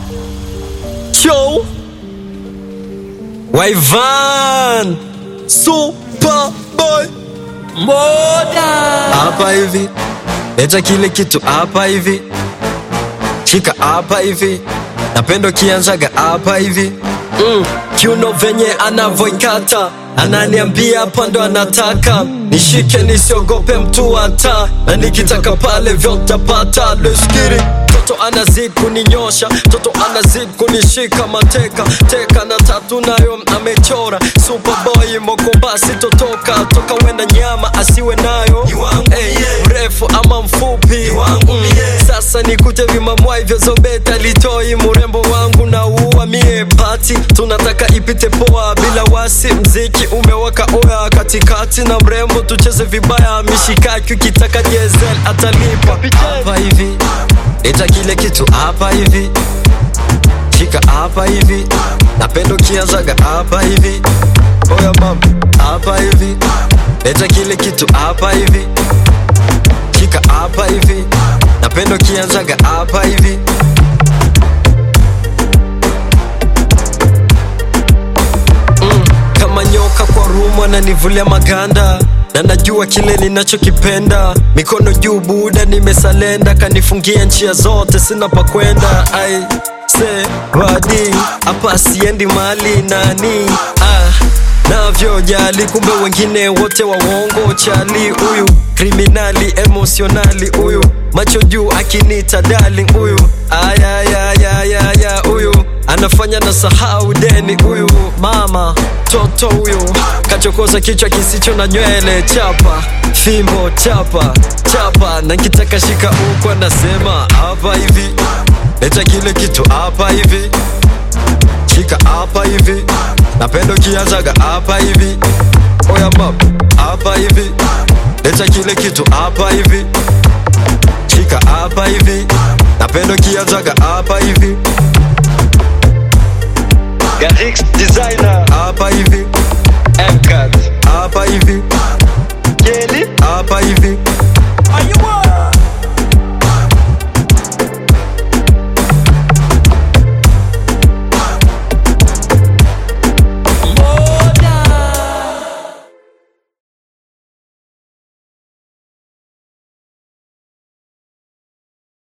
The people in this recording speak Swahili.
Show Waivan Superboy Moda hapa hivi, leta kile kitu hapa hivi, shika hapa hivi, napendo kianzaga hapa hivi mm. Kiuno venye anavoikata ananiambia hapa ndo anataka nishike, nisiogope mtu hata, na nikitaka pale vyotapata. Leskiri toto anazid kuninyosha, toto anazid kunishika mateka teka, na tatu nayo amechora. Superboy moko basi totoka toka, wenda nyama asiwe nayo hey, mrefu ama mfupi mm. Sasa nikute vimamwai vya zobeta litoi murembo wangu na uwa mie pati, tunataka ipite poa bila wasi, mziki umewaka oya katikati na mrembo, tucheze vibaya mishikaki, ukitaka diesel atalipa hapa hivi, leta kile kitu hapa hivi, shika hapa hivi, napendo kianzaga hapa hivi, oya mama hapa hivi, leta kile kitu hapa hivi, shika hapa hivi, napendo kianzaga hapa hivi kama nyoka kwa rumu ananivulia maganda na najua kile ninachokipenda mikono juu buda nimesalenda kanifungia njia zote sina pa kwenda ai se wadi hapa siendi mali nani ah navyojali kumbe wengine wote wawongo chali huyu kriminali emosionali huyu macho juu akinita darling huyu ayayayayaya huyu anafanya na sahau deni huyu mama toto huyu kachokoza kichwa kisicho na nywele chapa fimbo chapa chapa na nkitaka shika huku anasema hapa hivi leta kile kitu hapa hivi shika hapa hivi napendo kianzaga hapa hivi oya map hapa hivi leta kile kitu hapa hivi shika hapa hivi napendo kianzaga hapa hivi Garix designer hapa hivi MK